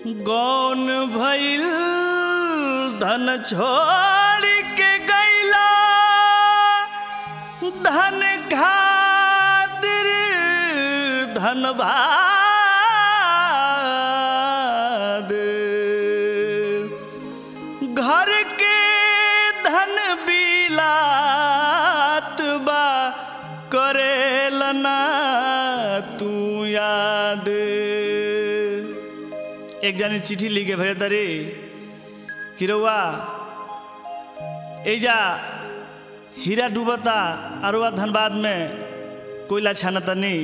गौन भइल धन छोड़ के गैला धन खातिर धनबाद घर के धन बिलात बा करेलना तू याद एक जानी चिट्ठी लिखे भेज तरी किरौआ एजा हीरा डूबता अरुआ धनबाद में कोयला छानता नहीं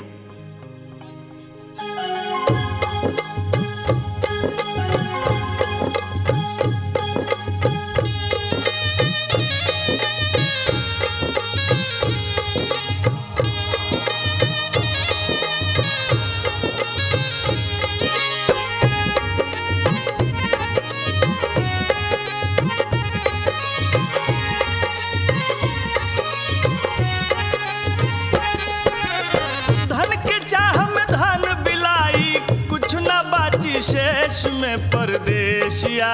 धन के चाह में धन बिलाई कुछ न बाची शेष में परदेसिया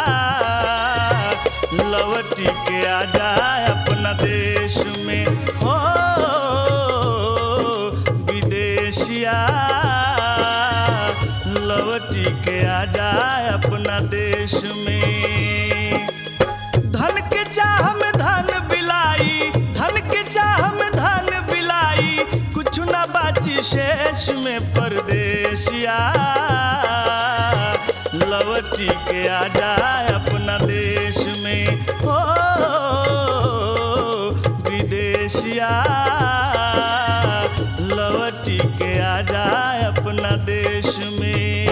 लवटी के आ जाए अपना देश में हो विदेशिया लवटी के आ जाए अपना देश में धन के चाह में धन बिलाई धन के चाह में धन बिलाई कुछ न बाची शेष में परदेसिया लवटी के आ जाए अपना देश में हो विदेशिया लवटी के आ जाए अपना देश में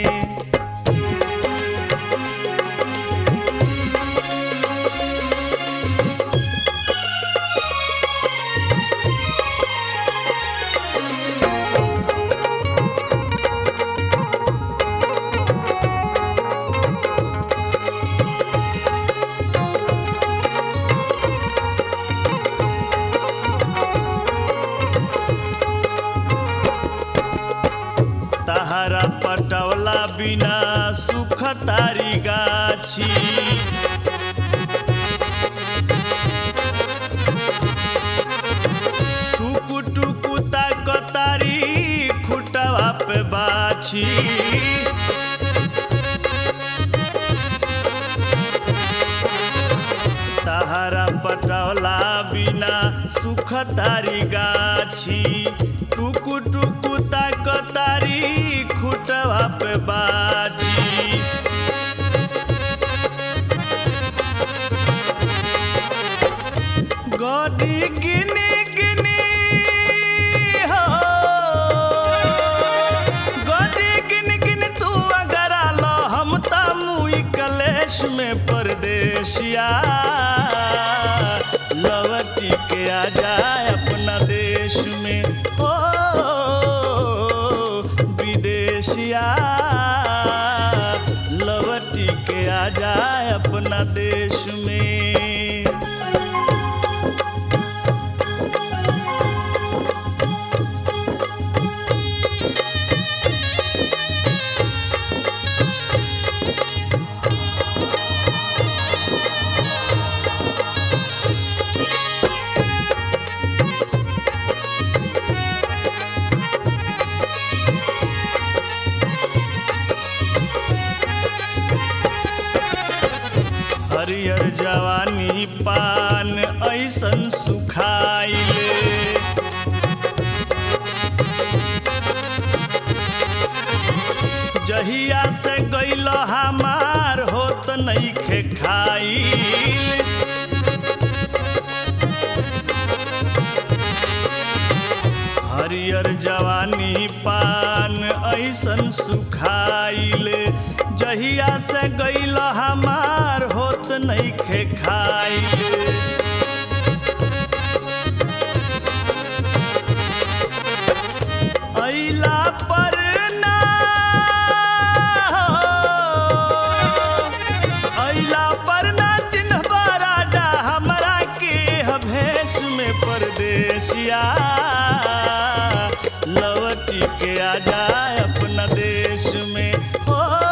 तहरा पटवला बिना सुख तारी गाछी टुकु टुकु ताकतारी खुटवा पे बाछी तहरा पटवला बिना सुख तारी गाछी टुकु टुकु ताकतारी खुटवा पे बाछी गडी गिनी गिनी हो गडी गिनी गिनी तू अगर आलो हम त मुई कलेश में परदेसिया लवटी के आ जाए अपना देश में हो विदेशिया लवटी के आ जाए अपना देश में हरियर जवानी पान ऐसन सुखाइले जहिया से गैल हमार होत नइखे खाइल हरियर जवानी पान ऐसन सुखाइल जहिया से गैल हमार होत नइखे खाइल अइला पर ना अइला पर ना चिन्हबा राजा हमरा के ह भेष में परदेसिया लवटी के आ जाए अपना देश में हो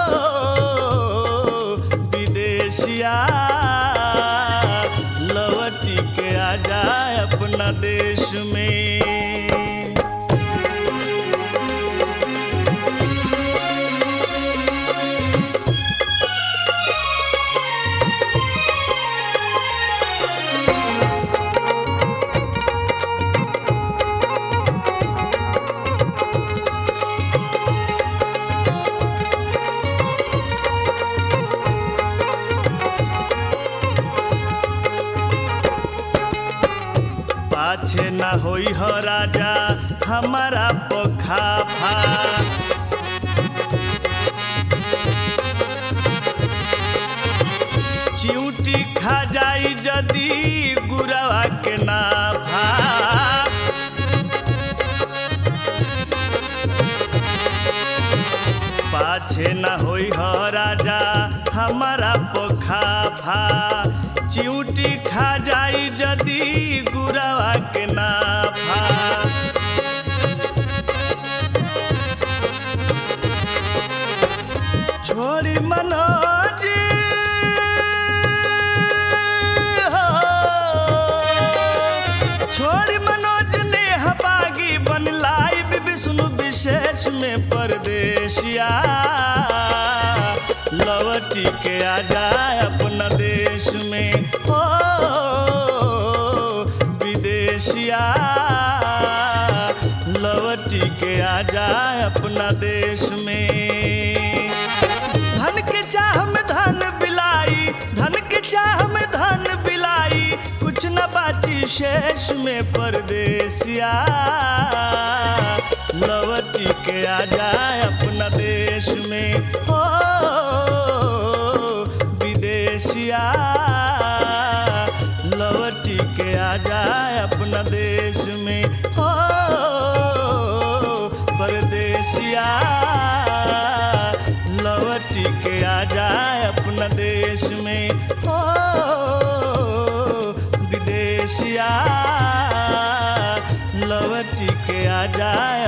होई हो राजा हमारा पोखाफा चिऊटी खा जाई जदी गुरवा के नाफा पाछे न होई हो राजा हमारा पोखाफा चिऊटी खा जाई जदी गुरवा के नाफा छोड़ी मनोज हो। छोड़ी मनोज ने हबागी बन लाइव विष्णु विशेष में परदेशिया लवटी के आ जाए अपना देश में हो विदेशिया लवटी के आ जाए अपना देश में धन के चाह में धन बिलाई धन के चाह में धन बिलाई कुछ न बाची शेष में परदेसिया लवटी के आ जाए अपना देश में हो विदेशिया लवटी के आ जाए अपना देश में हो परदेसिया लवटी के आ जाए अपना देश में हो विदेशिया लवटी के आ जाए